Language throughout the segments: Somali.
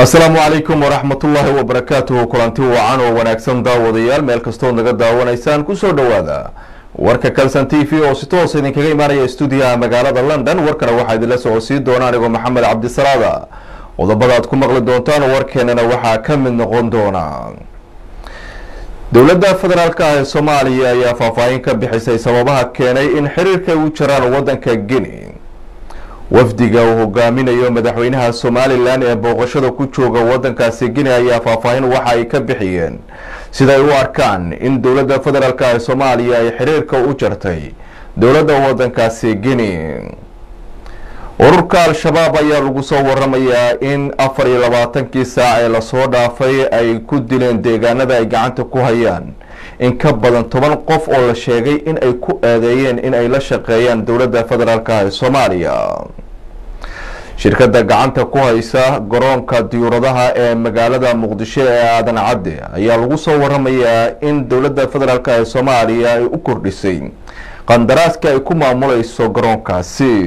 asalaamu calaykum waraxmatullaahi wabarakaatuhu kulanti wacan oo wanaagsan daawadayaal meel kastood naga daawanaysaan kusoo dhowaada warka kalson t v oo si toos idinkaga imaanaya stuudiyaha magaalada london warkana waxaa idinla socodsiin doona anigoo maxamed cabdisalaada qodobada aad ku maqli doontaan warkeenana waxaa ka mid noqon doona dowladda federaalk ah ee soomaaliya ayaa faahfaahin ka bixisay sababaha keenay in xiriirka ay u jiraan wadanka guinea wafdiga uu hogaaminayo madaxweynaha somalilan ee booqashada ku jooga wadankaasi guinea ayaa faahfaahin waxa ay ka bixiyeen siday u arkaan in dowladda federaalk ee soomaaliya ay xiriirka u jartay dowladda wadankaasi guinea ururka al-shabaab ayaa lagu soo waramayaa in afar iyo labaatankii saac ee lasoo dhaafay ay ku dileen deegaanada ay gacanta ku hayaan in ka badan toban qof oo la sheegay in ay ku eedeeyeen in ay la shaqeeyaan dowladda federaalk ee soomaaliya shirkadda gacanta ku haysa garoonka diyuuradaha ee magaalada muqdisho ee aadan cadde ayaa lagu soo waramayaa in dowladda federaalk ee soomaaliya ay u kordhisay qandaraaska ay ku maamuleyso garoonkaasi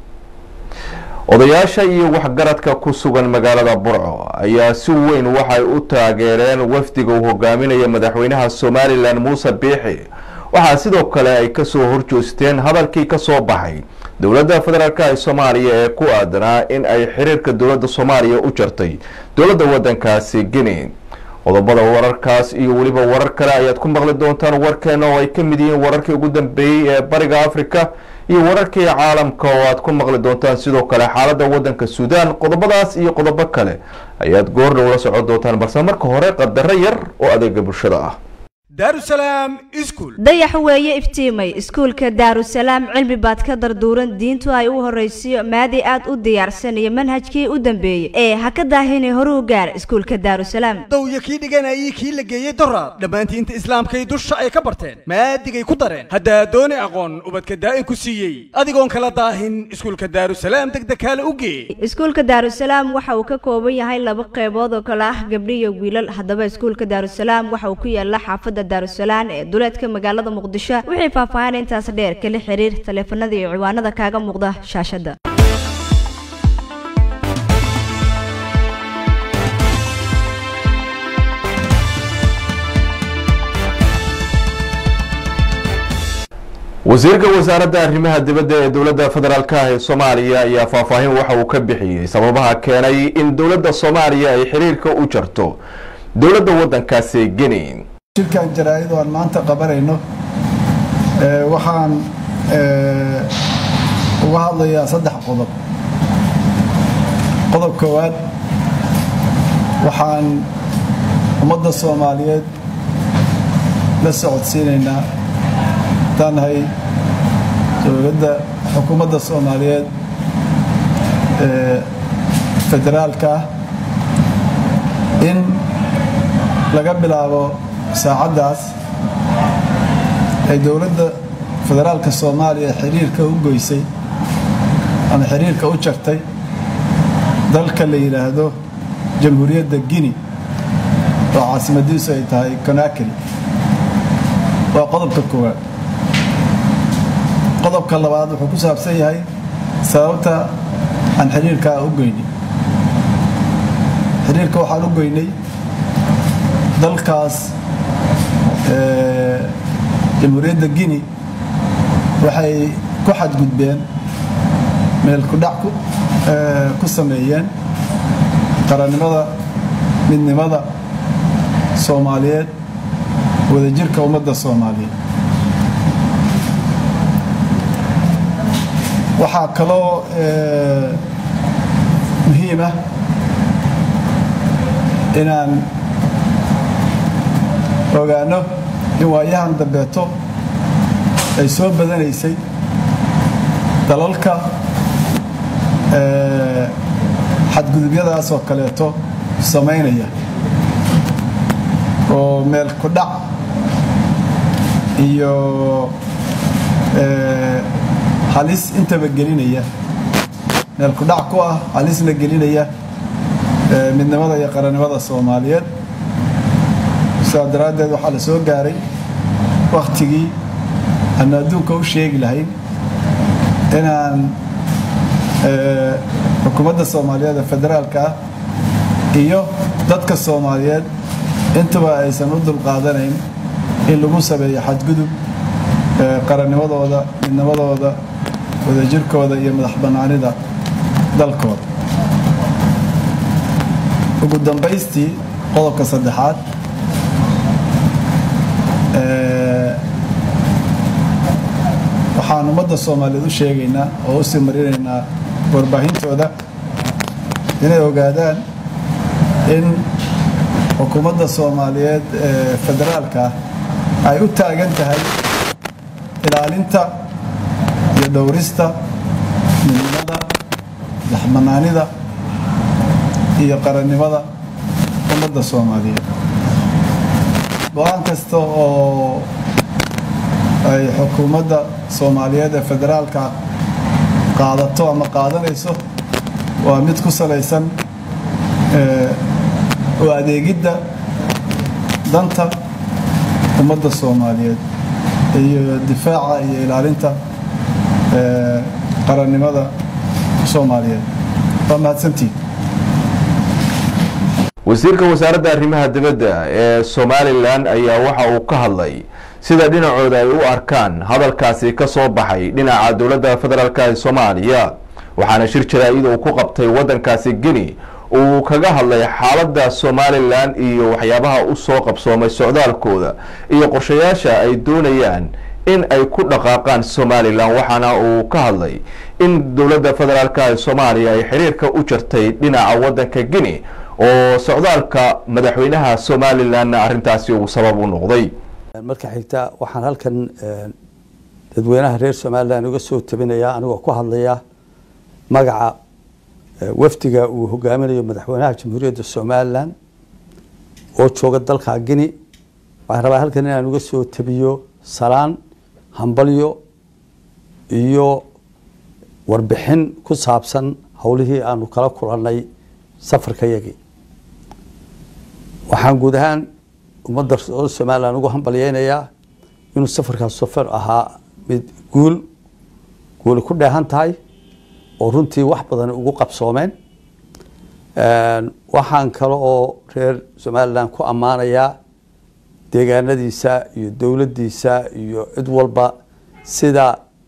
odayaasha iyo waxgaradka ku sugan magaalada burco ayaa si weyn waxay u taageereen wafdiga uu hogaaminaya madaxweynaha somalilan muuse biixi waxaa sidoo kale ay kasoo horjoosteen hadalkii kasoo baxay dowladda federaalk ee soomaaliya ee ku aadanaa in ay xiriirka dowladda soomaaliya u jartay dowladda wadankaasi guinea qodobada wararkaas iyo weliba warar kale ayaad ku maqli doontaan warkeena oo ay ka mid yihiin wararkii ugu dambeeyey ee bariga africa iyo wararkii caalamka oo aad ku maqli doontaan sidoo kale xaaladda wadanka suudaan qodobadaas iyo qodobo kale ayaad goordhow la socon doontaan balse marka hore qadaro yar oo adeega bulshada ah daarusalaam iskuul dayax weeye iftiimay iskuulka daarusalaam cilmi baad ka darduuran diintu ay u horaysiyo maadi aad u diyaarsan iyo manhajkii u dambeeyey ee ha ka daahine horuu gaar iskuulka daarusalaam dowya kii dhiganayay kii la geeyey doraad dhammaantiinta islaamkay dusha ay ka barteen maadigay ku dareen haddaa dooni aqoon ubadka daa'in ku siiyey adigoon kala daahin iskuulka daarusalaam degdekaale u gee iskuulka daarusalaam waxa uu ka kooban yahay laba qeybood oo kale ah gabdhi iyo wiilal haddaba iskuulka daarusalaam waxa uu ku yaala xaafadda daarusalaan ee duleedka magaalada muqdisho wixii faahfaahin intaas dheer kala xiriir taleefanada iyo ciwaanada kaaga muuqda shaashadda wasiirka wasaaradda arrimaha dibadda ee dowladda federaalk ah ee soomaaliya ayaa faahfaahin waxa uu ka bixiyey sababaha keenay in dowladda soomaaliya ay xiriirka u jarto dowladda wadankaasi guinea shirkan jaraa-id oo aan maanta qabanayno waxaan uga hadlayaa saddex qodob qodob koowaad waxaan ummadda soomaaliyeed la socodsiinaynaa haddaan nahay dowladda xukuumadda soomaaliyeed ee federaalka ah in laga bilaabo saacaddaas ay dowladda federaalka soomaaliya xiriirka u goysay ama xiriirka u jartay dalka la yidhaahdo jamhuuriyadda guinea oo caasimadiisu ay tahay conakry waa qodobka koowaad qodobka labaad wuxuu ku saabsan yahay sababta aan xiriirkaa u goynay xiriirka waxaan u goynay dalkaas jamhuuriyadda guinea waxay ku xadgudbeen meel kudhac ku sameeyeen qarannimada midnimada soomaaliyeed wadajirka ummadda soomaaliyeed waxaa kaloo muhiim ah inaan ogaano in waayahan dambeeto ay soo badanaysay dalalka xadgudubyadaas oo kaleeto samaynaya oo meel ku dhac iyo halis intaba gelinaya meel ku dhac ku ah halisna gelinaya midnimada iyo qarannimada soomaaliyeed sidaa daraaddeed waxaa la soo gaaray wakhtigii aanu adduunka u sheegi lahayn inaan xukuumadda soomaaliyeed ee federaalka ah iyo dadka soomaaliyeed intuba aysan u dulqaadanayn in lagu sameeyo xadgudub qarannimadooda midnimadooda wadajirkooda iyo madax bannaanida dalkooda ugu dambaystii qodobka saddexaad waxaan ummadda soomaaliyeed u sheegaynaa oo u sii marinaynaa warbaahintooda inay ogaadaan in xukuumadda soomaaliyeed ee federaalka ay u taagan tahay ilaalinta iyo dhowrista midnimada madaxbanaanida iyo qarannimada ummadda soomaaliyeed go-aan kasta oo ay xukuumadda soomaaliyeed ee federaalka qaadato ama qaadanayso waa mid ku salaysan u adeegidda danta ummadda soomaaliyeed iyo difaaca iyo ilaalinta qarannimada soomaaliyeed waa mahadsantiin wasiirka wasaaradda arrimaha dibadda ee somalilan ayaa waxa uu ka hadlay sida dhinacooda ay u arkaan hadalkaasi ka soo baxay dhinaca dowladda federaalk ee soomaaliya waxaana shir jaraa'id uu ku qabtay waddankaasi geni uu kaga hadlay xaaladda somalilan iyo waxyaabaha u soo qabsoomay socdaalkooda iyo qorshayaasha ay doonayaan in ay ku dhaqaaqaan somalilan waxaana uu ka hadlay in dowladda federaalk ee soomaaliya ay xiriirka u jirtay dhinaca waddanka geni oo socdaalka madaxweynaha somalilanna arrintaasi uu sabab u noqday marka xigta waxaan halkan dadweynaha reer somalilan uga soo tabinayaa anigoo ku hadlaya magaca wafdiga uu hogaaminayo madaxweynaha jamhuuriyadda somalilan oo jooga dalka gini waxaan rabaa halkan inaan uga soo tabiyo salaan hambalyo iyo warbixin ku saabsan howlihii aanu kala kulannay safarka yagii waxaan guud ahaan ummadda somalilan ugu hambalyeynayaa inuu safarkaas safar ahaa mid guul guuli ku dheehan tahay oo runtii wax badan ugu qabsoomeen waxaan kale oo reer somalilan ku ammaanayaa deegaanadiisa iyo dowladdiisa iyo cid walba sida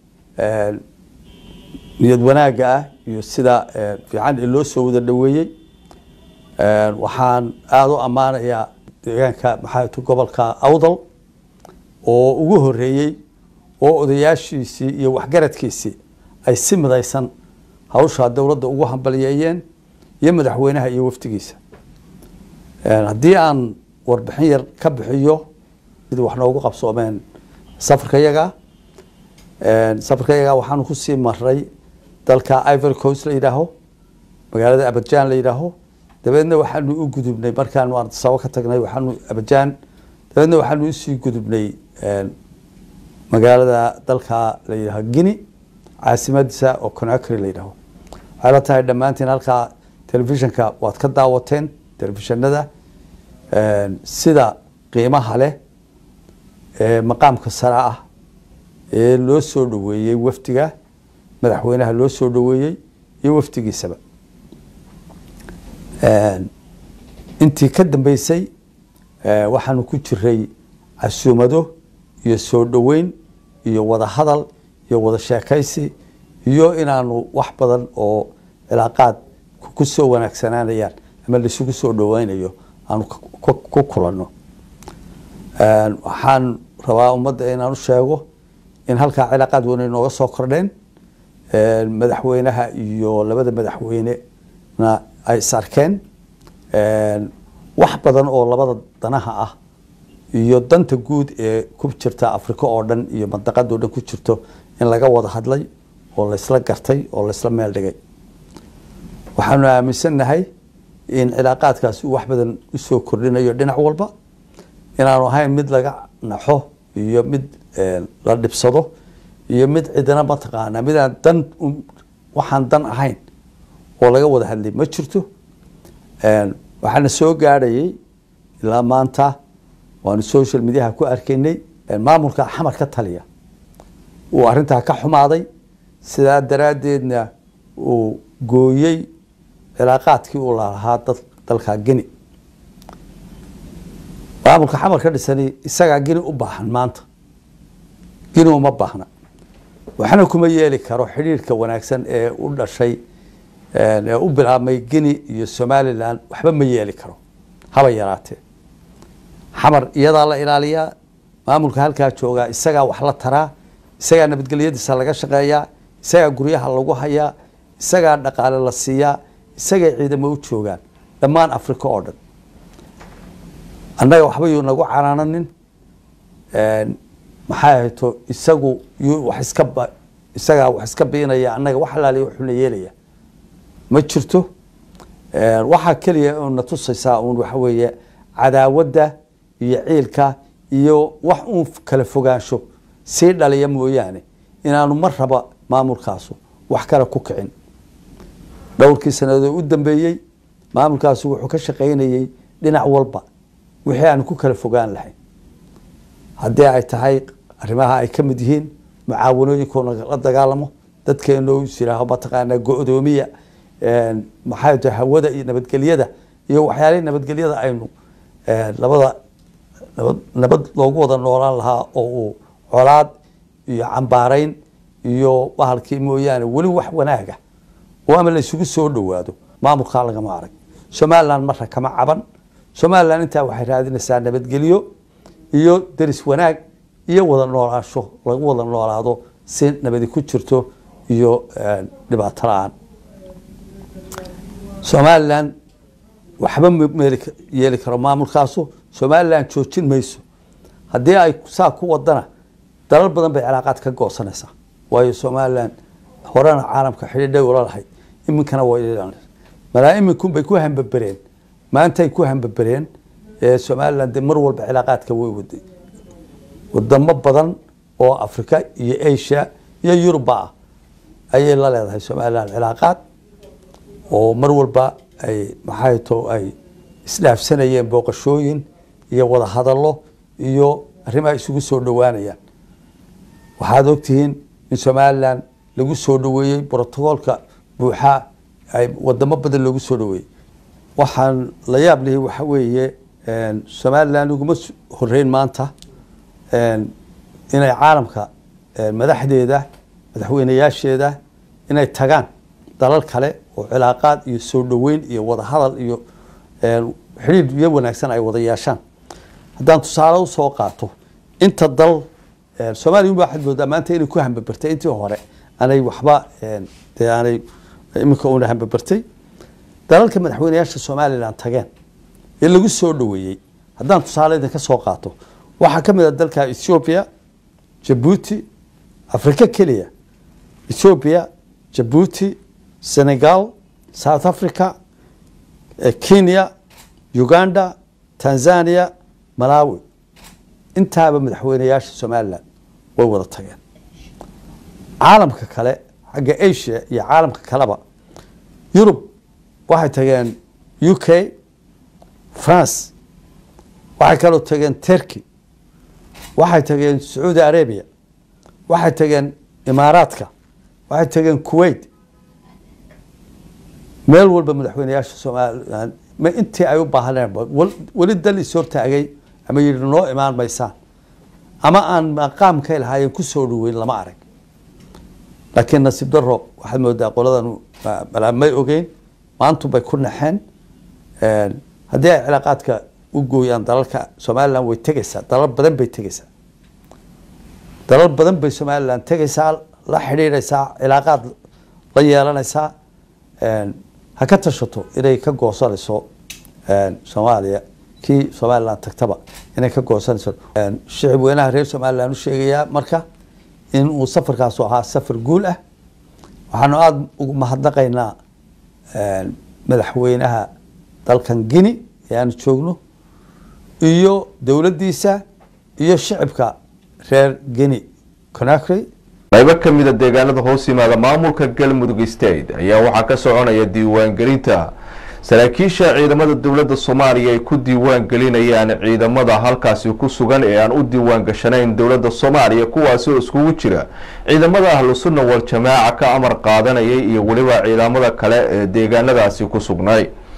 niyad wanaagga ah iyo sida fiican ee loo soo wada dhoweeyey waxaan aada u ammaanayaa deegaanka maxaatu gobolka awdal oo ugu horeeyey oo odayaashiisii iyo waxgaradkiisii ay si midaysan hawshaa dowladda ugu hambalyeeyeen iyo madaxweynaha iyo wafdigiisa haddii aan warbixin yar ka bixiyo sidii wax noogu qabsoomeen safarka yaga safarka yaga waxaanu kusii maray dalka ivory coast la yidhaaho magaalada abadjan la yidhaaho dabeedna waxaanu u gudubnay markaanu ardasabo ka tagnay waxaanu abadjan dabeedna waxaanu usii gudubnay magaalada dalka la yidhaaho guinea caasimadiisa oo conakry la yidhaaho waxay la tahay dhammaantiin halkaa telefishinka waad ka daawateen telefishinada sida qiimaha leh ee maqaamka sare ah ee loo soo dhoweeyey wafdiga madaxweynaha loo soo dhoweeyey iyo wafdigiisaba intii ka dambeysay waxaanu ku jiray casuumado iyo soo dhoweyn iyo wada hadal iyo wada sheekaysi iyo inaanu wax badan oo cilaaqaad ku soo wanaagsanaanayaan ama laisugu soo dhoweynayo aanu ku kulanno waxaan rabaa ummadda inaan u sheego in halkaa cilaaqaad weyn ay nooga soo kordheen madaxweynaha iyo labada madaxweynena ay is arkeen wax badan oo labada danaha ah iyo danta guud ee ku jirta africa oo dhan iyo mandaqada o dhan ku jirto in laga wada hadlay oo laysla gartay oo laysla meel dhigay waxaanu aaminsannahay in cilaaqaadkaasi uu wax badan usoo kordhinayo dhinac walba inaanu ahayn mid laga naxo iyo mid la dhibsado iyo mid cidina mataqaanaa midaan dan waxaan dan ahayn oo laga wada hadlay ma jirto waxaana soo gaadhayay ilaa maanta waanu social mediaha ku arkaynay maamulka xamar ka taliya uu arintaa ka xumaaday sidaa daraaddeedna uu gooyey cilaaqaadkii uu lalahaa dad dalka geni maamulka xamar ka dhisani isagaa geni u baahan maanta geni uma baahna waxna kuma yeeli karo xidhiirka wanaagsan ee u dhashay ee u bilaabmay geni iyo somalilan waxba ma yeeli karo haba yaraatee xamar iyadaa la ilaaliyaa maamulka halkaa joogaa isagaa wax la taraa isagaa nabadgelyadiisa laga shaqeeyaa isagaa guryaha lagu hayaa isagaa dhaqaale la siiyaa isagay ciidamo u joogaan dhammaan africa oo dhan annaga waxba yuu nagu canaananin maxay ahayto isagu yuu wax iska ba isagaa wax iska biinaya annaga wax alaaliya wuxuuna yeelaya ma jirto waxaa keliya una tusaysaa uun waxa weeye cadaawadda iyo ciilka iyo wax uun kala fogaansho sii dhaliya mooyaane inaanu mar raba maamulkaasu wax kale ku kicin dhowrkii sanadood u dambeeyey maamulkaasu wuxuu ka shaqaynayey dhinac walba wixii aan ku kala fogaan lahayn haddii ay tahay arrimaha ay ka mid yihiin mucaawanooyinkoona la dagaalamo dadkeeno yiraaho mataqaanaa go-doomiya maxay tahay hawada iyo nabadgelyada iyo waxyaalihii nabadgelyada aynu labada nabad nabad loogu wada noolaan lahaa oo uu colaad iyo cambaarayn iyo bahalkii mooyaane weli wax wanaaga oo ama la isugu soo dhowaado maamulkaa lagama arag somalilan marra kama caban somalilan intaa waxay raadinaysaa nabadgelyo iyo deris wanaag iyo wada noolaansho lagu wada noolaado si nabadi ku jirto iyo dhibaato la-aan somalilan waxba meel yeeli karo maamulkaasu somalilan joojin mayso haddii ay saa ku wadana dalal badan bay cilaaqaad ka goosanaysaa waayo somalilan horena caalamka xidhiidhay ula lahayd iminkana waa malaa iminkun bay ku hambabereen maantay ku hambabereen somalilan de mar walba cilaaqaadka way waday wadamo badan oo africa iyo asia iyo yuruba ah ayay la leedahay somalilan cilaaqaad oo mar walba ay maxay to ay isdhaafsanayeen booqashooyin iyo wada hadallo iyo arrimaha isugu soo dhowaanayaan waxaad ogtihiin in somalilan lagu soo dhoweeyey brotocoolka buuxa ay wadamo badan loogu soo dhoweeyey waxaan la yaab lihi waxa weeye somalilan uguma horeyn maanta inay caalamka madaxdeeda madaxweyneyaasheeda inay tagaan dalal kale oo cilaaqaad iyo soo dhoweyn iyo wada hadal iyo xidhiidh iyo wanaagsan ay wada yeeshaan haddaan tusaale usoo qaato inta dal soomaliya waxaad moodaa maanta inay ku hambabertay intii hore aanay waxba dee aanay iminka una hambabertay dalalka madaxweyneyaasha somalilan tageen ee lagu soo dhoweeyey haddaan tusaale idinka soo qaato waxaa ka mid a dalka ethiopia jabuuti africa keliya ethiopia jabuuti senegal south africa kenya uganda tanzania malawi intaaba madaxweyneyaasha somalilan way wada tageen caalamka kale xagga asia iyo caalamka kaleba yurub waxay tageen u k france waxay kaloo tageen turkey waxay tageen sacuudi arabia waxay tageen imaaraadka waxay tageen kuwait meel walba madaxweyneyaasha somalilan ma intii ay u baahaneen weli dal is hortaagay ama yidhi noo imaan maysaan ama aan maqaamkay lahaayeen kusoo dhaweyn lama arag laakiin nasiib daro waxaad moodaa qoladan malaa may ogeyn maantu bay ku naxeen haddii ay cilaaqaadka u gooyaan dalalka somalilan way tegeysaa dalal badan bay tegeysaa dalal badan bay somalilan tegeysaa la xidhiidhaysaa cilaaqaad la yeelanaysaa ha ka tashato inay ka goosanayso soomaaliya kii somalilan tagtaba inay ka goosanayso shicib weynaha reer somalilan u sheegayaa marka in uu safarkaasu ahaa safar guul ah waxaanu aada ugu mahadnaqaynaa madaxweynaha dalkan guine ee aanu joogno iyo dowladdiisa iyo shicibka reer guine conakry qaybo ka mida deegaanada hoos yimaada maamulka galmudug state ayaa waxaa ka soconaya diiwaangelinta saraakiisha ciidamada dowladda soomaaliya ay ku diiwaan gelinayaan ciidamada halkaasi ku sugan ee aan u diiwaan gashanayn dowladda soomaaliya kuwaasi oo iskugu jira ciidamada ahlu sunna wal jamaaca ka amar qaadanayay iyo weliba ciidamada kale ee deegaanadaasi ku sugnay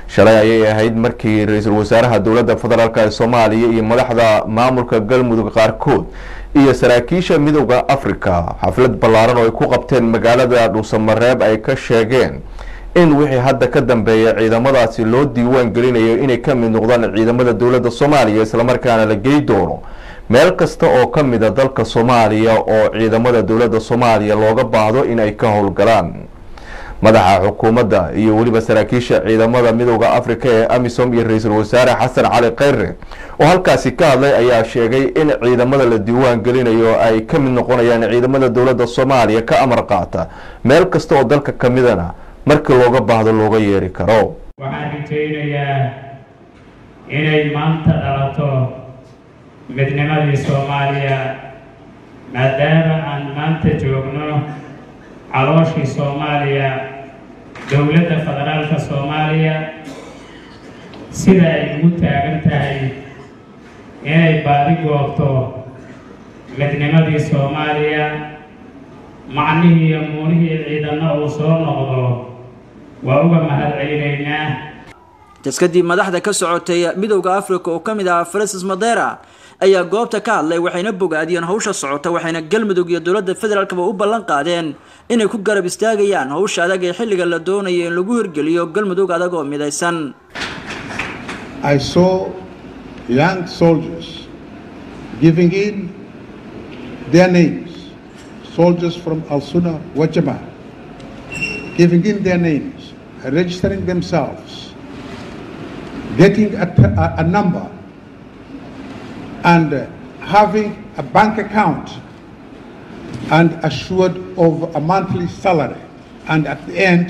shalay ayay ahayd markii ra-iisul wasaaraha dowladda federaalk ee soomaaliya iyo madaxda maamulka galmudug qaarkood iyo saraakiisha midooda africa xaflad ballaaran oo ay ku qabteen magaalada dhuusamareeb ay ka sheegeen in wixii hadda ka dambeeya ciidamadaasi loo diiwaan gelinayo inay ka mid noqdaan ciidamada dowladda soomaaliya islamarkaana la gey doono meel kasta oo ka mida dalka soomaaliya oo ciidamada dowladda soomaaliya looga baahdo inay ka howlgalaan madaxa xukuumadda iyo weliba saraakiisha ciidamada midooda africa ee amisom iyo ra-iisul wasaare xasan cali kheyre oo halkaasi ka hadlay ayaa sheegay in ciidamada la diiwaan gelinayo ay ka mid noqonayaan ciidamada dowladda soomaaliya ka amar qaata meel kasta oo dalka ka midana markii looga baahdo looga yeeri karo waxaan rajaynayaa inay maanta dhalato midnimadii soomaaliya maadaama aan maanta joogno calooshii soomaaliya dowladda federaalka soomaaliya sida ay ugu taagan tahay inay baadi goobto midnimadii soomaaliya macnihii iyo muunihii ciidanna uu soo noqdo waa uga mahad celinaynaa intaas kadib madaxda ka socotay midowda africa oo ka mid ahaa francis madera ayaa goobta ka hadlay waxayna bogaadiyeen hawsha socota waxayna galmudug iyo dowladda federaalkaba u ballan qaadeen inay ku garab istaagayaan hawsha adag ee xilliga la doonayo in lagu hirgeliyo galmudug adag oo midaysan I saw young soldiers giving in their names, soldiers from Al Sunnah Wajama, giving in their names, registering themselves, getting a, t- a- a number, and uh, having a bank account and assured of a monthly salary, and at the end,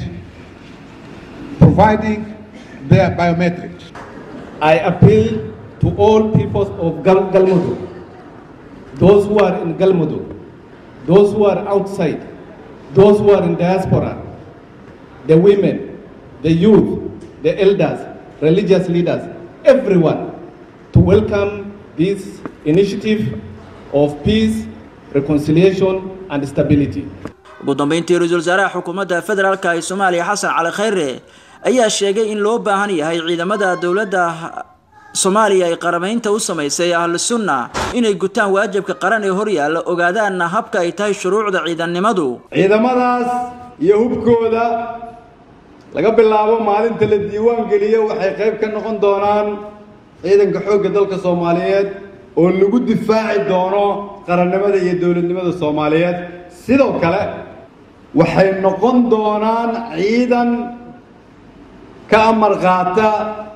providing their biometrics. I appeal to all peoples of Gal- Galmudug, those who are in Galmudug, those who are outside, those who are in diaspora, the women, the youth, the elders, religious leaders, everyone, to welcome this initiative of peace, reconciliation, and stability. ugu dambeyntii ra-iisul wasaaraha xukuumadda federaalk ee soomaaliya xasan cali kheyre ayaa sheegay in loo baahan yahay ciidamada dowladda soomaaliya ay qaramaynta u samaysay ahlu sunna inay gutaan waajibka qaran ee horyaalla ogaadaanna habka ay tahay shuruucda ciidannimadu ciidamadaas iyo hubkooda laga bilaabo maalinta la diiwaan geliyo waxay qayb ka noqon doonaan ciidanka xoogga dalka soomaaliyeed oo lagu difaaci doono qarannimada iyo dowladnimada soomaaliyeed sidoo kale waxay noqon doonaan ciidan ka amar qaata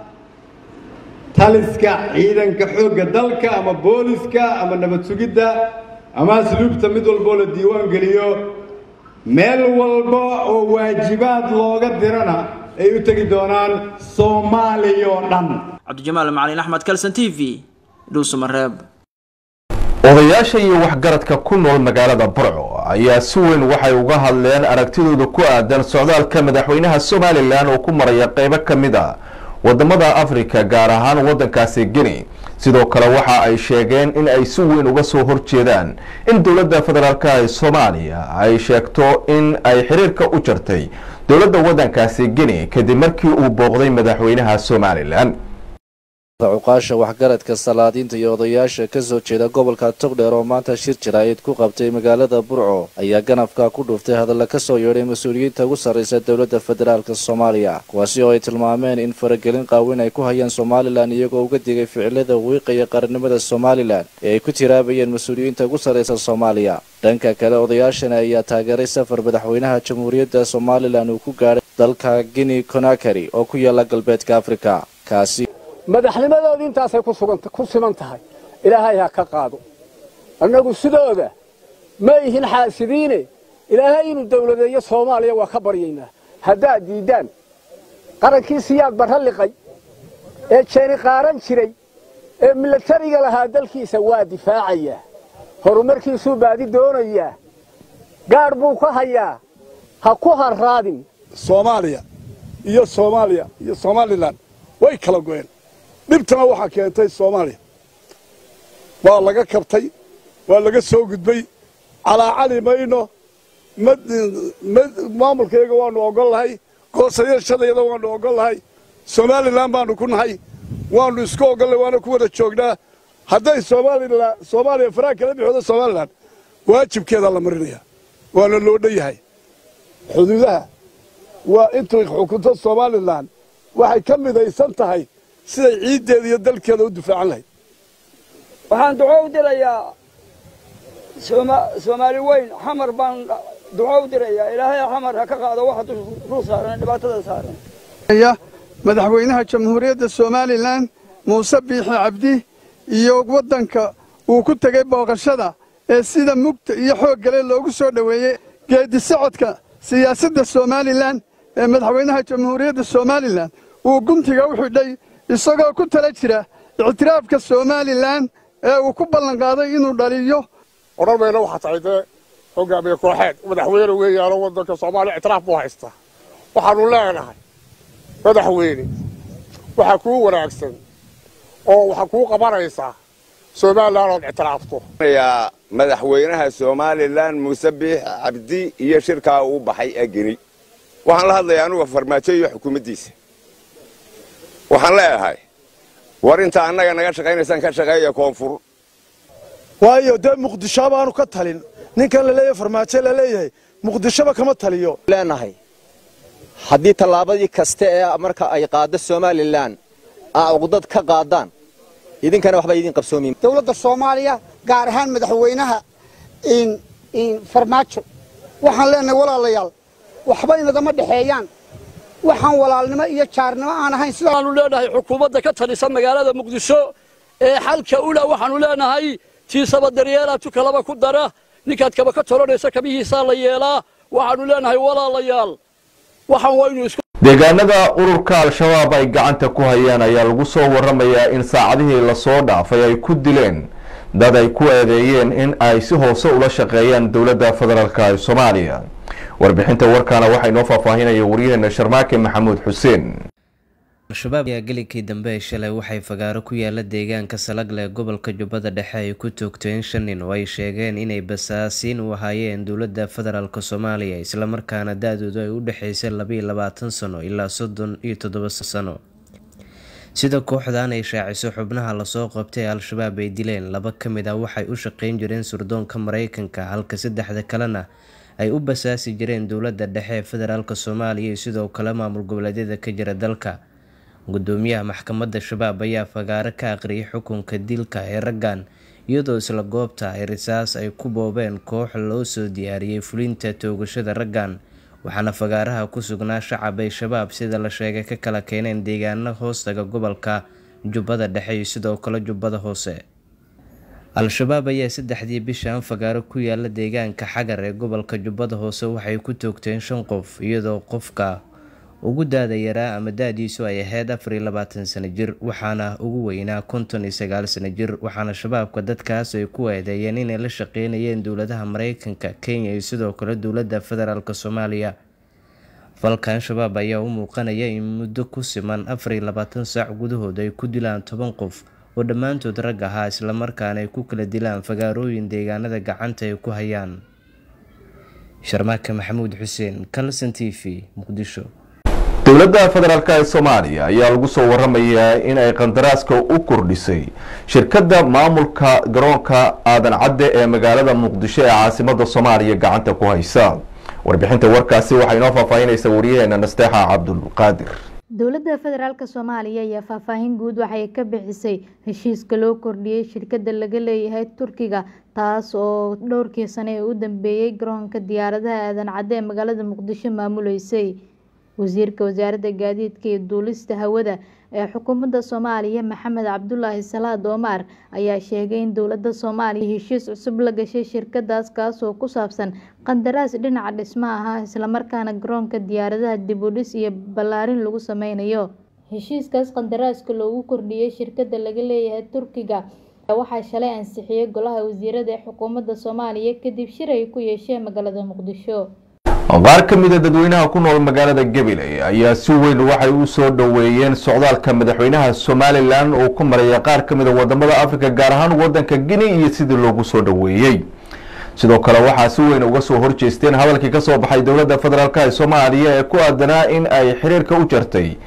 taliska ciidanka xoogga dalka ama booliska ama nabad sugidda ama asluubta mid walboo la diiwaan geliyo meel walba oo waajibaad looga dirana ay u tegi doonaan soomaaliya oo dhan cabdijamaal macalin axmed kalson t v dhuusamareeb odayaasha iyo waxgaradka ku nool magaalada burco ayaa si weyn waxay uga hadleen aragtidooda ku aadan socdaalka madaxweynaha somalilan oo ku maraya qeybo ka mid a wadamada afrika gaar ahaan wadankaasi guinea sidoo kale waxa ay sheegeen in ay si weyn uga soo horjeedaan in dowladda federaalk ee soomaaliya ay sheegto in ay xiriirka u jartay dowladda wadankaasi guinea kadib markii uu booqday madaxweynaha somalilan cuqaasha waxgaradka salaadiinta iyo odayaasha ka soo jeeda gobolka togdheer oo maanta shir jaraa'id ku qabtay magaalada burco ayaa ganafka ku dhuftay hadalla ka soo yeedhay mas-uuliyiinta ugu sarraysa dowladda federaalka soomaaliya kuwaasi oo ay tilmaameen in faragelin qaawin ay ku hayaan somalilan iyagoo uga digay ficilada wiiqaya qarannimada somalilan ee ay ku tiraabayeen mas-uuliyiinta ugu sarraysa soomaaliya dhanka kale odayaashani ayaa taageeray safar madaxweynaha jamhuuriyadda somalilan uu ku gaadhay dalka guinea conakary oo ku yaala galbeedka afrika kaasi madaxnimadoodii intaasay ku suganta ku siman tahay ilaahay ha ka qaado annagu sidooda ma ihin xaasidiine ilaahay inuu dawladeeyo soomaaliya waa ka baryaynaa haddaad diiddaan qarankii siyaad barra liqay ee jeeni qaaran jiray ee milatariga lahaa dalkiisa waa difaacayaa horumarkiisuu baadi doonayaa gaadh buu ka hayaa ha ku harraadin soomaaliya iyo soomaaliya iyo somalilan way kala go'een dhibtana waxaa keentay soomaaliya waa laga kabtay waa laga soo gudbay calaacali mayno maamulkayaga waanu ogol lahay goosayashadayada waanu ogol lahay somalilan baanu ku nahay waannu isku ogollay waana ku wada joognaa hadday somalilan soomaaliya faraha kala bixooda somalilan waajibkeedaa la marinaya waana loo dhan yahay xuduudaha waa intuu xukunto somalilan waxay ka midaysan tahay siday ciiddeeda iyo dalkeeda u difaacan lahayd waxaan duco u dirayaa soomaali weyn xamar baan duco u dirayaa ilaahay xamar ha ka qaado waxa dul saaran dhibaatada saaran madaxweynaha jamhuuriyadda somalilan muuse biixi cabdi iyo waddanka uu ku tegey booqashada ee sida mugta iyo xooggale loogu soo dhoweeyey geeddi socodka siyaasadda somalilan ee madaxweynaha jamhuuriyadda somalilan uu guntiga u xidhay isagoo ku tala jira ictiraafka somalilan ee uu ku ballanqaaday inuu dhaliyo odhan mayna waxaa tahay dee hogaamiye kooxeed madaxweyne weeyaanoo waddanka soomaaliya ictiraaf buu haystaa waxaannu leenahay madaxweyne waxaa kuu wanaagsan oo waxaa kuu qabanaysaa somalilan ood ictiraafto madaxweynaha somalilan muuse biix cabdi iyo shirkaa uu baxay ee geni waxaan la hadlayaa anuga farmaajo iyo xukuumaddiisa waxaan leeyahay war inta annaga naga shaqaynaysaan ka shaqeeya koonfur waayo dee muqdisho baanu ka talin ninkan laleeyahay farmaajo laleeyahay muqdishoba kama taliyo leenahay haddii tallaabadii kasta ee marka ay qaaddo somalilan aa uqdad ka qaadaan idinkana waxba idin qabsoomin dowladda soomaaliya gaar ahaan madaxweynaha farmaajo waxaan leenahay walaalayaal waxba inagama dhexeeyaan waxaan walaalnimo iyo jaarnimo aan ahayn sidaanu leenahay xukuumadda ka talisa magaalada muqdisho ee xalka ula waxaanu leenahay tiisaba daryeelaa tukalaba ku dara ninkaad kaba ka tolanaysa kabihiisaa la yeelaa waxaanu leenahay walaalayaal waxaan waynu isku deegaanada ururka al-shabaab ay gacanta ku hayaan ayaa lagu soo waramayaa in saacadihii lasoo dhaafay ay ku dileen dad ay ku eedeeyeen in ay si hoose ula shaqeeyaan dowladda federaalk ee soomaaliya warbixinta warkaana waxaa inoo faahfaahinaya waryaheena sharmaake maxamuud xuseen al-shabaab ayaa gelikii dambe ee shalay waxay fagaaro ku yaala deegaanka salagle ee gobolka jubbada dhexe ay ku toogteen shan nin oo ay sheegeen inay basaasiin u ahaayeen dowladda federaalk soomaaliya islamarkaana da-doodu ay u dhexeysay labaiyo labaatan sano ilaa soddon iyo toddoba sano sida kooxdan ay shaaciso xubnaha lasoo qabtay al-shabaab ay dileen laba ka mid ah waxay u shaqeyn jireen surdoonka mareykanka halka saddexda kalena ay u basaasi jireen dowladda dhexe ee federaalk soomaaliya iyo sidoo kale maamul goboleedyada ka jira dalka gudoomiyaha maxkamadda shabaab ayaa fagaaro ka aqriyay xukunka dilka ee raggan iyadoo isla goobta ay risaas ay ku boobeen koox loo soo diyaariyey fulinta toogashada raggan waxaana fagaaraha ku sugnaa shacab ay shabaab sida la sheegay ka kala keeneen deegaano hoostaga gobolka jubbada dhexe iyo sidoo kale jubbada hoose al-shabaab ayaa saddexdii bishan fagaaro ku yaala deegaanka xagar ee gobolka jubbada hoose waxay ku toogteen shan qof iyadoo qofka ugu daada yaraa ama da-diisu ay ahayd afar iyo labaatan sano jir waxaana ugu weynaa konton iyo sagaal sano jir waxaana shabaabka dadkaas ay ku eedeeyeen inay la shaqeynayeen dowladaha mareykanka kenya iyo sidoo kale dowladda federaalk soomaaliya falkan shabaab ayaa u muuqanaya in muddo ku siman afar iyo labaatan saac gudahood ay ku dilaan toban qof oo dhammaantood rag ahaa islamarkaana ay ku kala dilaan fagaarooyin deegaanada gacanta ay ku hayaan sharmaake maxamuud xuseen calson t v muqdisho dowladda federaalk ee soomaaliya ayaa lagu soo waramayaa in ay qandaraaska u kordhisay shirkadda maamulka garoonka aadan cadde ee magaalada muqdisho ee caasimada soomaaliya gacanta ku haysa warbixinta warkaasi waxaa inoo faahfaahinaysa waryaheena nasteexa cabdulqaadir dowladda federaalk soomaaliya ayaa faahfaahin guud waxay ka bixisay heshiiska loo kordhiyey shirkadda laga leeyahay turkiga taas oo dhowrkii sane ee u dambeeyey garoonka diyaaradaha aadan cadde ee magaalada muqdisho maamuleysay wasiirka wasaaradda gaadiidka iyo duulista hawada ee xukuumadda soomaaliya maxamed cabdulaahi salaad oomar ayaa sheegay in dowladda soomaaliya heshiis cusub la gashay shirkadaas kaasoo ku saabsan qandaraas dhinaca dhismo ah islamarkaana garoonka diyaaradaha dibudhis iyo ballaarin lagu sameynayo heshiiskaas qandaraaska loogu kordhiyey shirkadda laga leeyahay turkiga waxaa shalay ansixiyey golaha wasiirada ee xukuumadda soomaaliya kadib shir ay ku yeesheen magaalada muqdisho qaar ka mida dadweynaha ku nool magaalada gabiley ayaa si weyn waxay u soo dhoweeyeen socdaalka madaxweynaha somalilan oo ku maraya qaar ka mida wadamada afrika gaar ahaan wadanka guinea iyo sidii loogu soo dhoweeyey sidoo kale waxaa si weyn uga soo horjeesteen hadalkii kasoo baxay dowladda federaalk ee soomaaliya ee ku aadanaa in ay xiriirka u jartay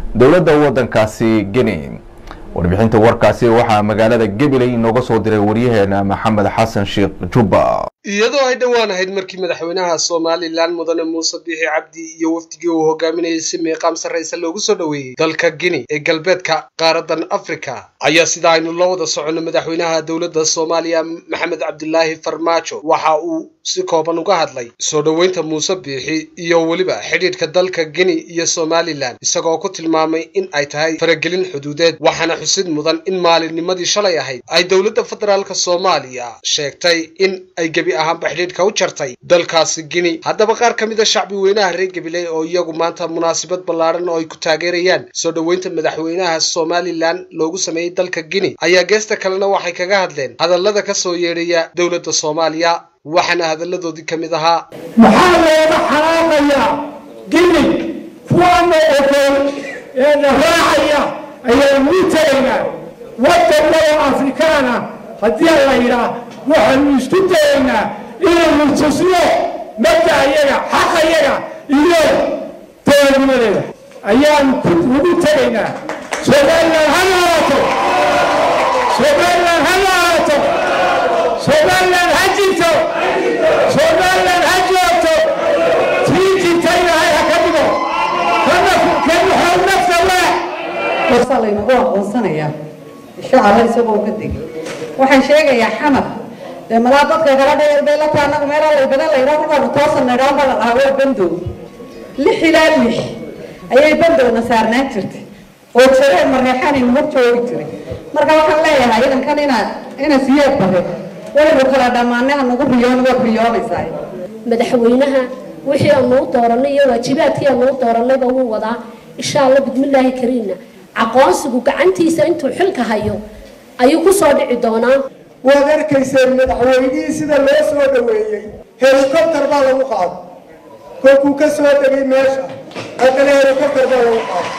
dowladda waddankaasi guinea warbixinta warkaasi waxaa magaalada gabiley inooga soo diray waryaheena maxamed xasan sheekh jubba iyadoo ay dhowaan ahayd markii madaxweynaha somalilan mudane muuse biixi cabdi iyo wafdigii uu hogaaminayay si miiqaam sarraysa loogu soo dhoweeyey dalka guinea ee galbeedka qaaradan afrika ayaa sida aynu la wada soconno madaxweynaha dowladda soomaaliya maxamed cabdilaahi farmaajo waxa uu si kooban uga hadlay soo dhoweynta muuse biixi iyo weliba xidhiidhka dalka guinea iyo somalilan isagoo ku tilmaamay in ay tahay faragelin xuduudeed waxaana xusid mudan in maalinnimadii shalay ahayd ay dowladda federaalk soomaaliya sheegtay in ay gebi ahaanba xidhiidhka u jartay dalkaasi guinea haddaba qaar ka mid a shacbi weynaha reer gabiley oo iyagu maanta munaasabad ballaadhan oo ay ku taageerayaan soo dhoweynta madaxweynaha somalilan loogu sameeyey dalka guinea ayaa geesta kalena waxay kaga hadleen hadallada ka soo yeedhaya dowladda soomaaliya waxaana hadalladoodii ka mid ahaa maxaa looga xanaaqayaa guinea kuwaana ogol ee na raacaya ayaanu u tegaynaa waddanada afrikaana haddii la yidhaah waxaanu isku dayaynaa inaynu tusno mabda ayaga xaq ayaga iyo dowladnimadeeda ayaanu ugu tegaynaa somalilan ha noolaato somalilan ha noolaato somalilan ha jirto somalilan ha joogto tii jirta ilaahay ha ka dhigo kanuxow nafta waa warsaa laynagu aqoonsanayaa shacaba isagoo ka degay waxaan sheegayaa xamar dee malaa dadka kala dheer bay la tahay annagu meelaa lay badan layidhaa markaanu toosan naydhaan baa la dhahaa waa bandow lix ilaa lix ayay bandowna saarnaan jirtay oo jareen mareexanaynu hor joogi jiray marka waxaan leeyahay idankan inaad ina siyeed bare waynu kala dhammaanay hanagu riyoon waad riyoonaysaa madaxweynaha wixii aanu u dooranay iyo waajibaadkii aanu u dooranayba wuu wadaa insha allah bismillaahi kariimna aqoonsigu gacantiisa intuu xilka hayo ayuu ku soo dhici doonaa waad arkayseen madaxweynihii sida loo soo dhoweeyey helikobter baa lagu qaaday kolkuu ka soo degay meesha haddana helikobter baa lagu qaaday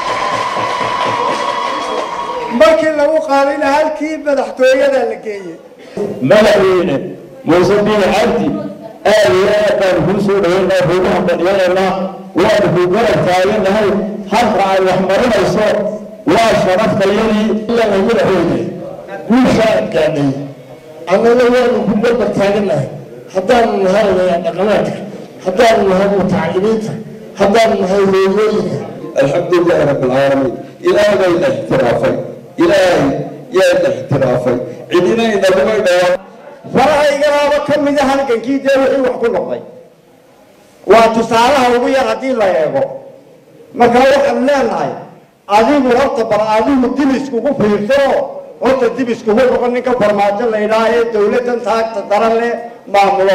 markii lagu qaadayna halkii madaxtooyadaa la geeyey madaxweyne muuse biin cabdi aad iyo aad baan kuu soo dhaweynaa kuugu hambaliyanaynaa waanu ku garab taaganahay halka ay wax marinayso waa sharaftayadii ilaa madaxweyne guushaa adkaanay annana waanu ku garbar taaganahay haddaanu nahay dhaqamaadka haddaanu nahay mutacalimiinta haddaanu nahay hooyooyinka alxamdulilahi rabbi alcaalamiin ilaahay baa ina ixtiraafay ilaahay yaa ina ixtiraafay cidina inaguma dhawaan farahaygaaba ka mida halgankii dee wixii wax ku noqday waa tusaalaha ugu yar haddii la eego marka waxaanu leenahay adigu horta bal adigu dib iskugu fiirso horta dib iskugu noqon ninka farmaajo la yidhaah ee dowladdan taagta daran leh maamulo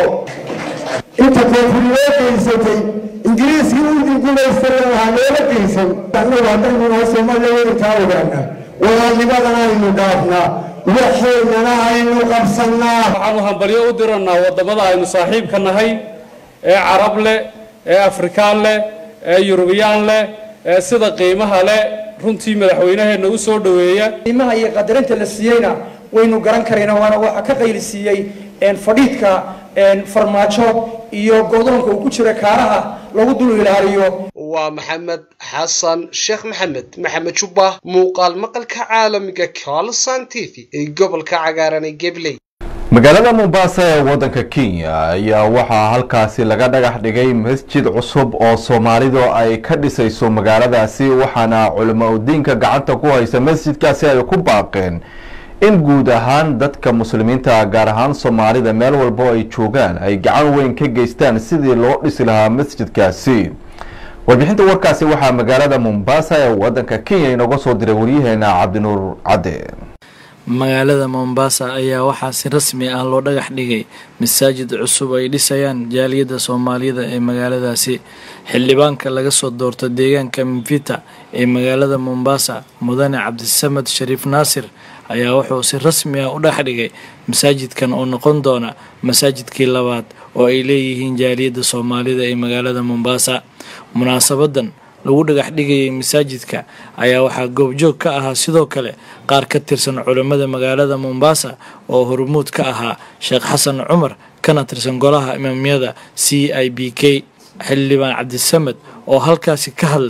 inta koonfuriyoo geysatay ingiriiskii uu guulaystay waxaa loola geysan annagu haddaynu nahay soomaaliya weynkaa ogaana walaalnimadana aynu dhaafnaa waxaynana aynu qabsannaa waxaanu hambalyo u diranaa waddamada aynu saaxiibka nahay ee carab leh ee afrikaan leh ee yurubiyaan leh ee sida qiimaha leh runtii madaxweynaheenna u soo dhoweeya qiimaha iyo qadarinta la siiyeyna waynu garan karayna waana waxa ka qayli siiyey fadhiidka farmaajo iyo godoonka uu ku jira kaaraha lagu dul ilaaliyo waa maxamed xasan sheekh maxamed maxamed jubba muuqaal maqalka caalamiga colson t v ee gobolka cagaaran ee gabley magaalada mombasa ee waddanka kenya ayaa waxaa halkaasi laga dhagax dhigay masjid cusub oo soomaalidu ay ka dhisayso magaaladaasi waxaana culimo udiinka gacanta ku haysa masjidkaasi ay ku baaqeen in guud ahaan dadka muslimiinta gaar ahaan soomaalida meel walbo ay joogaan ay gacan weyn ka geystaan sidii loo dhisi lahaa masjidkaasi warbixinta warkaasi waxaa magaalada mombasa ee waddanka kenya inooga soo diray waryaheena cabdinuur cadde magaalada mombasa ayaa waxaa si rasmi ah loo dhagax dhigay masaajid cusub ay dhisayaan jaaliyadda soomaaliyada ee magaaladaasi xildhibaanka laga soo doorto deegaanka mvita ee magaalada mombasa mudane cabdisamed shariif naasir ayaa wuxuu si rasmi ah u dhex dhigay masaajidkan oo noqon doona masaajidkii labaad oo ay leeyihiin jaaliyadda soomaalida ee magaalada mombasa munaasabadan lagu dhagax dhigayay masaajidka ayaa waxaa goobjoog ka ahaa sidoo kale qaar ka tirsan culammada magaalada mombasa oo hormuud ka ahaa sheekh xasan cumar kana tirsan golaha imaamyada c i b k xildhibaan cabdisamed oo halkaasi ka hadlay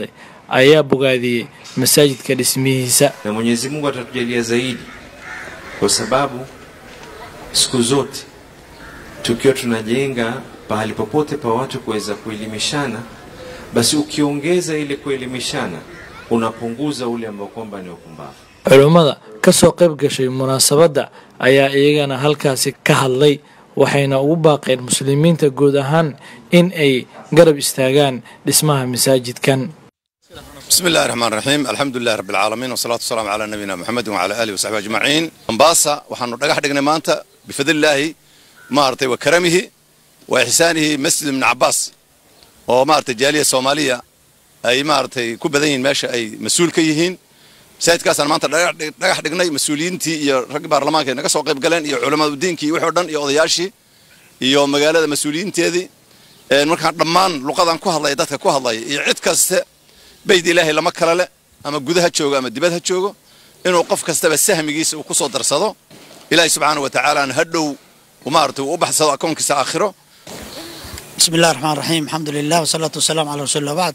ayaa bogaadiyey masaajidka dhismihiisa na Mwenyezi Mungu atatujalia zaidi, kwa sababu siku zote tukiwa tunajenga pahali popote pa watu kuweza kuelimishana, basi ukiongeza ile kuelimishana unapunguza ule ambao kwamba ni upumbavu. culummada ka soo qayb gashay munaasabadda ayaa iyagana halkaasi ka hadlay waxayna ugu baaqeen muslimiinta guud ahaan in ay garab istaagaan dhismaha masaajidkan بسم الله الرحمن الرحيم الحمد لله رب العالمين والصلاة والسلام على نبينا محمد وعلى آله وصحبه أجمعين مومباسا وحن dhagax dhignay maanta بفضل الله maartay وكرمه وإحسانه مسجد ابن عباس oo maartay jaaliya Soomaaliya ay maartay ku badan yihiin meesha ay mas'uul ka yihiin masaajidkaasaan maanta dhagax dhignay mas-uuliyiintii iyo rag baarlamaanka naga soo qayb galeen iyo culamada diinkii wixii oo dhan iyo odayaashii iyo magaalada mas-uuliyiinteedii markaan dhammaan luqadan ku hadlaya dadka ku hadlaya iyo cid kaste bayd ilaahay lama kala le ama guda ha joogo ama dibad ha joogo inuu qof kastaba sahmigiisa uu ku soo darsado ilaahay subxaana wa tacaala ha dhow maaragtay uu u baxsado akoonkiisa aakhiro بسم الله الرحمن الرحيم الحمد لله والصلاة والسلام على رسول الله بعد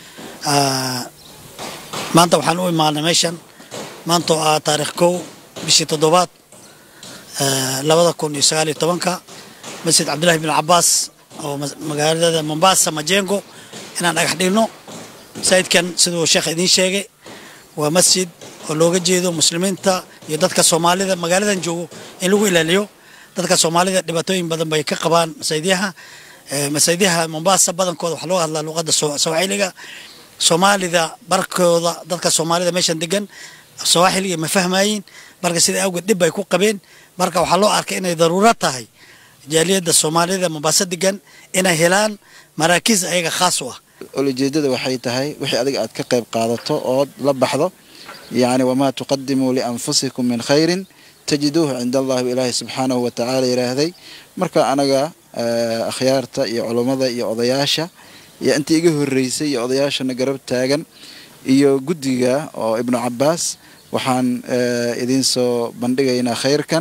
maanta waxaan u imaanay meeshan maanta oo ah taariikh kow bishii toddobaad labada kun iyo sagaal iyo tobanka masjid cabdullahi bin cabaas oo magaalada mombasa majengo inaan dhagax dhigno masaajidkan siduu sheekh idiin sheegay waa masjid oo looga jeedo muslimiinta iyo dadka soomaalida magaaladan joogo in lagu ilaaliyo dadka soomaalida dhibaatooyin badan bay ka qabaan masaajidyaha masaajidyaha mombasa badankooda waxaa loo hadlaa luqadda sawaaxiliga soomaalida barkooda dadka soomaalida meeshan degan sawaaxiliga ma fahmayin marka sida awgeed dhib bay ku qabeen marka waxaa loo arkay inay daruuro tahay jaaliyadda soomaalida mombasa degan inay helaan maraakiis ayaga khaas u ah ulajeedada waxay tahay wixii adiga aad ka qayb qaadato ood la baxdo yacni wamaa tuqadimuu lianfusikum min khayrin tajiduuhu cinda allahi ilaahi subxaanahu wa tacaala yidhaahday marka anaga akhyaarta iyo culummada iyo odayaasha iyo intii iga horreysay iyo odayaashana garab taagan iyo guddiga oo ibnu cabbaas waxaan idiin soo bandhigaynaa khayrkan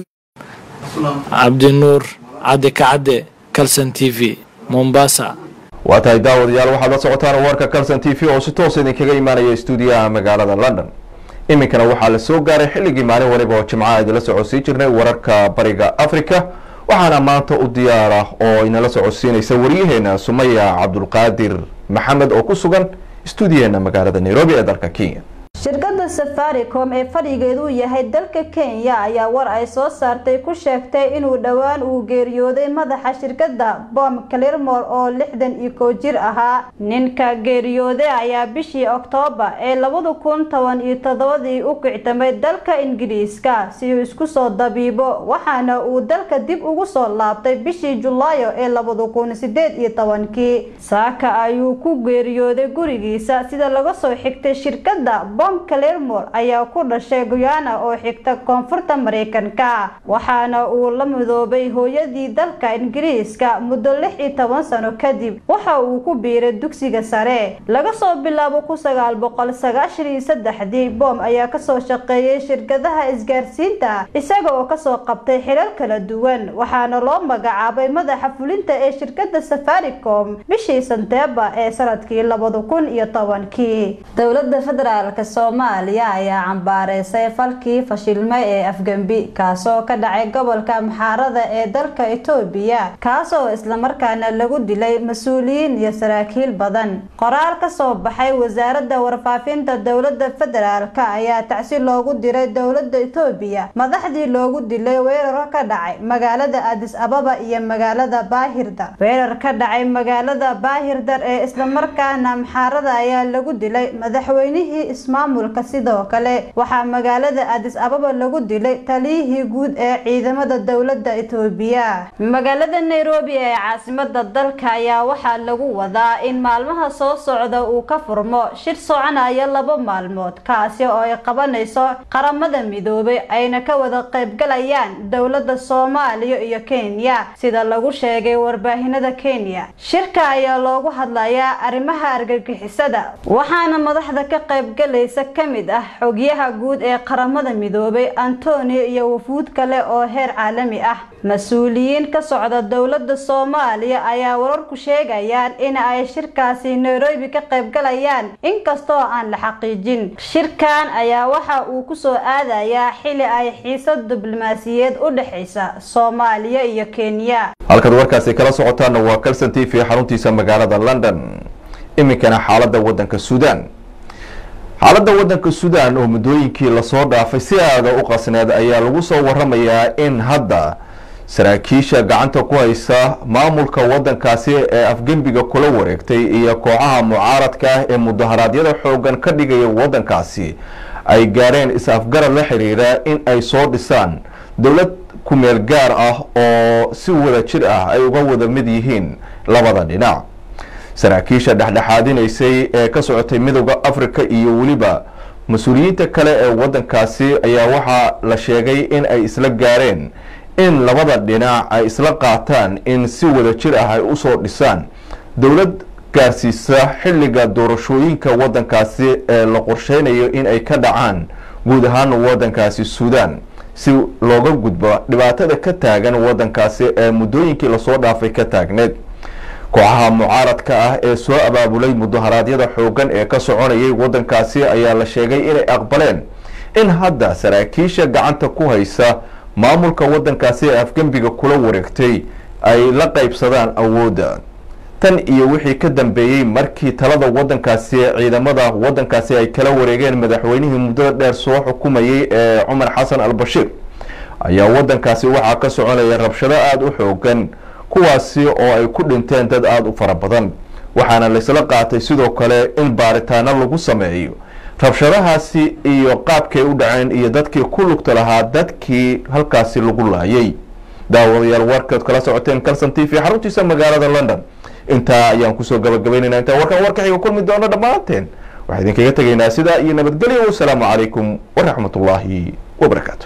cabdinuur cadde kacadde calson t v mombasa waa tahay daawadayaal waxaad la socotaan warka calson t v oo si toos idinkaga imaanaya stuudiyaha magaalada london iminkana waxaa la soo gaaray xilligii maalin waliba oo jimcaha idinla socodsiin jirnay wararka bariga africa waxaana maanta u diyaar ah oo inala socodsiinaysa waryaheena sumaya cabdulqaadir maxamed oo ku sugan stuudiyaheena magaalada nairobi ee dalka kenya shirkadda safaricom ee fadhigeedu yahay dalka kenya ayaa war ay soo saartay ku sheegtay inuu dhowaan uu geeriyooday madaxa shirkadda bom clermor oo lixdan iyo kow jir ahaa ninka geeriyooday ayaa bishii oktoobar ee labada kun toban iyo toddobadii u kictamay dalka ingiriiska si uu isku soo dabiibo waxaana uu dalka dib ugu soo laabtay bishii julaayo ee labada kun sideed iyo tobankii saaka ayuu ku geeriyooday gurigiisa sida laga soo xigtay shirkadda clermor ayaa ku dhashay guyana oo xigta koonfurta mareykanka waxaana uu la midoobay hooyadii dalka ingiriiska muddo lix iyo toban sano kadib waxa uu ku biiray dugsiga sare laga soo bilaabo kun sagaal boqol sagaashan iyo saddexdii bom ayaa kasoo shaqeeyay shirkadaha isgaarsiinta isaga oo kasoo qabtay xilal kala duwan waxaana loo magacaabay madaxa fulinta ee shirkadda safaricom bishii santeeba ee sanadkii labada kun iyo tobankii dowlada federaalk soomaaliya ayaa cambaareysay falkii fashilmay ee afgembi kaasoo ka dhacay gobolka maxaarada ee dalka itoobiya kaasoo islamarkaana lagu dilay mas-uuliyiin iyo saraakiil badan qoraal kasoo baxay wasaaradda warfaafinta dowlada federaalk ayaa tacsi loogu diray dowlada itoobiya madaxdii loogu dilay weerar ka dhacay magaalada adis ababa iyo magaalada baahirda weerar ka dhacay magaalada baahirdar ee islamarkaana maxaarada ayaa lagu dilay madaxweynihii ismaamulka sidoo kale waxaa magaalada adis ababa lagu dilay taliyihii guud ee ciidamada dowlada itoobiya magaalada nairobi ee caasimada dalka ayaa waxaa lagu wadaa in maalmaha soo socda uu ka furmo shir soconaya laba maalmood kaasi oo ay qabanayso qaramada midoobay ayna ka wada qaybgalayaan dowlada soomaaliya iyo kenya sida lagu sheegay warbaahinada kenya shirka ayaa loogu hadlayaa arrimaha argagixisada waxaana madaxda ka qaybgalaysa gaaraysa ka mid ah xogyaha guud ee qaramada midoobay antonio iyo wafuud kale oo heer caalami ah mas-uuliyiin ka socda dowladda soomaaliya ayaa wararku sheegayaan in ay shirkaasi nairobi ka qaybgalayaan inkastoo aan la xaqiijin shirkan ayaa waxa uu kusoo aadayaa xili ay xiisad diblomaasiyeed u dhexaysa soomaaliya iyo kenya halkaad warkaasi kala socotaana waa calson t v xaruntiisa magaalada london iminkana xaalada wadanka suudaan xaaladda wadanka suudaan oo muddooyinkii lasoo dhaafay si aada u qasneed ayaa lagu soo waramayaa in hadda saraakiisha gacanta ku haysa maamulka wadankaasi ee afgembiga kula wareegtay iyo kooxaha mucaaradka ah ee mudaharaadyada xoogan ka dhigaya wadankaasi ay gaareen is-afgarad la xiriira in ay soo dhisaan dowlad kumeel gaar ah oo si wada jir ah ay uga wada mid yihiin labada dhinac saraakiisha dhexdhexaadinaysay ee ka socotay midooda africa iyo weliba mas-uuliyiinta kale ee wadankaasi ayaa waxaa la sheegay in ay isla gaareen in labada dhinac ay isla qaataan in si wada jir ah ay usoo dhisaan dowlad gaarsiisa xilliga doorashooyinka wadankaasi ee la qorsheynayo in ay ka dhacaan guud ahaan wadankaasi suudaan si looga gudbo dhibaatada ka taagan wadankaasi ee muddooyinkii lasoo dhaafay ka taagneed kooxaha mucaaradka ah ee soo abaabulay mudaharaadyada xoogan ee ka soconayay wadankaasi ayaa la sheegay inay aqbaleen in hadda saraakiisha gacanta ku haysa maamulka wadankaasi ee afgembiga kula wareegtay ay la qaybsadaan awoodda tan iyo wixii ka dambeeyey markii talada wadankaasi ciidamada wadankaasi ay kala wareegeen madaxweynihii muddada dheer soo xukumayay ee cumar xasan al bashiir ayaa wadankaasi waxaa ka soconaya rabshado aada u xoogan kuwaasi oo ay ku dhinteen dad aada u fara badan waxaana laysla qaatay sidoo kale in baaritaano lagu sameeyo rabshadahaasi iyo qaabkay u dhaceen iyo dadkii ku lugta lahaa dadkii halkaasi lagu laayay daawadayaal warkaad kala socoteen calson t v xaruntiisa magaalada london intaa ayaan kusoo gabagabaynaynaa intaan warkan warkaxiga kulmi doono dhammaanteen waxaa idinkaga tegaynaa sidaa iyo nabadgelyo wasalaamu calaykum waraxmatullaahi wabarakaatu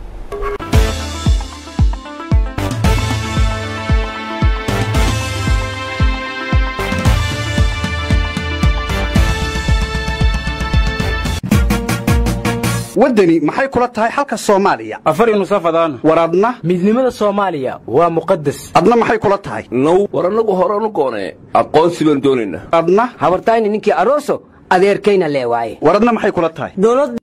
waddani maxay kula tahay xalka soomaaliya afar nusafadaan war adna midnimada soomaaliya waa muqadas adna maxay kula tahay now war annagu horanu goonee aqoonsi baan doonaynaa adna habartayni ninkii aroso adeerkayna lee waaye war adna maxay kula tahay